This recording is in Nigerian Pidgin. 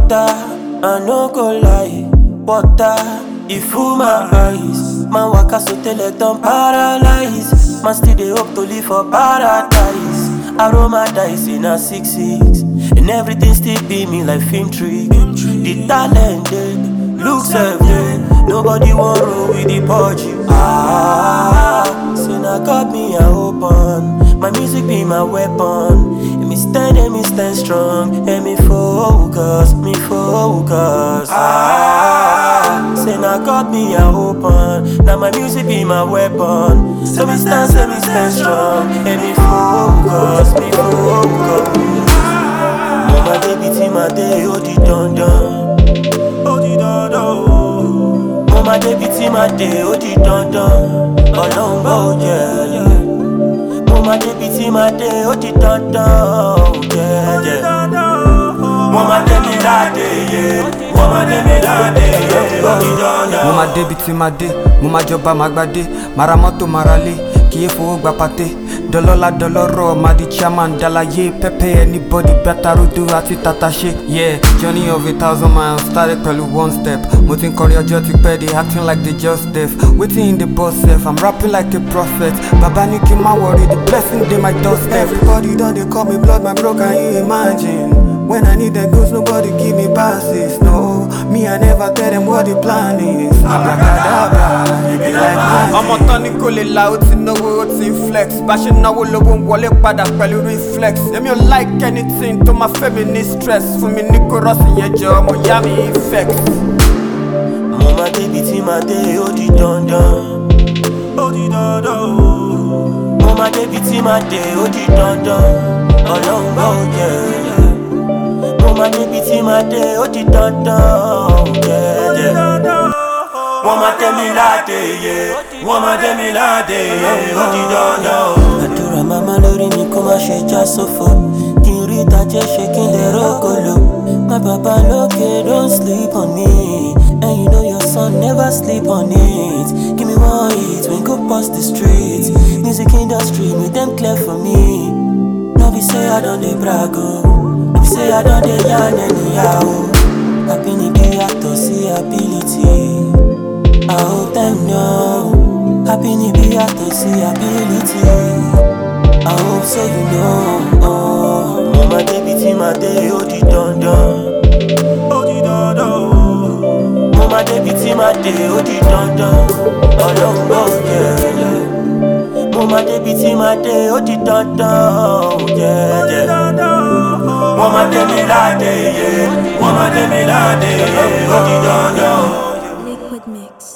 water, I no go lie. Water, it full my eyes. Man waka so tell it don't paralyze. Man still dey hope to live for paradise. Aroma dice in a six six, and everything still be me like film trick. The talented, looks every Nobody want roll with the pudgy. Ah, say now God me I open. My music be my weapon. And me stand and me stand strong. And me focus, me focus. Ah, say now God me I open. Now my music be my weapon. So me stand, say me stand strong. And me focus, me focus. Mama baby tí ma dé ó di dandan. Ó di dandan o. Mama baby tí ma dé ó di dandan. Ọlọ́run bá ò jẹ́. Mama baby tí ma dé ó di dandan. Ó jẹ́ jẹ́. Wọ́n máa dé mi láde yé. Wọ́n máa dé mi láde yé. Ó di dandan. mo máa débi tí máa dé mo máa jọba máa gbadé máa ra mọ́tò máa ra lé kì í fowó gba pàté dọlọ́lá dọlọ́rọ̀ máa di chairman dalaye pẹ́pẹ́ anybody gbàtàrúdú àti tàtàṣe. yeah journey of a thousand miles started pẹ̀lú one step mo ti ń kọrin ọjọ́ ti pẹ́ dey acting like they just deaf wetin in the boss sef i'm rapping like a prophet baba ní kí n má worry the blessing dey my doorstep. everybody don dey call me blood my bro can you imagine. When I need them goods, nobody give me passes. No, me, I never tell them what the plan is. Abracadabra, it be like magic. ọmọ tán ní kò lè la ó ti náwó ó ti ń flex bá ṣe náwó lówó ń wọlé padà pẹ̀lú reflex èmi ò like anything tó máa fẹ́ mi ní stress fún mi ní kórọ́ọ̀sì yẹn jọ ọmọ ìyá mi infect. Mo máa débi tí máa dé ó di dandan. Ó di dandan o. Mo máa débi tí máa dé ó di dandan. Ọlọ́run bá ò jẹ́. Mo máa débi tí máa dé ó di dandan. Ó jẹ́ jẹ́. Wọ́n máa tẹ́ mi láde yé. Wọ́n máa tẹ́ mi láde yé. Ó di dandan o. Àdúrà màmá lórí mi kó má ṣe já sófo. Kí n rí ìtajẹ́ ṣe kí n lè rógolo. My baba lókè don't sleep on me. And you know your son never sleep on it. Give me one hit when go past the street. Music industry, make them clear for me. No be say I don't dey brag oh. No be say I don't dey yarn anyhow. Happy ni be actor see ability. I hope them know. Happy ni be actor see ability. I hope so you know. Oh. Mo máa débi tí máa dé ó di dandan. Ó di dandan o. Mo máa débi tí máa dé ó di dandan. Ọlọ́run bá ò jẹ́. Mo máa débi tí máa dé ó di dandan. Ó jẹ́ jẹ́. Wọ́n máa dé mi láde yé. Wọ́n máa dé mi láde yé. Ó di dandan o. Liquid Mix.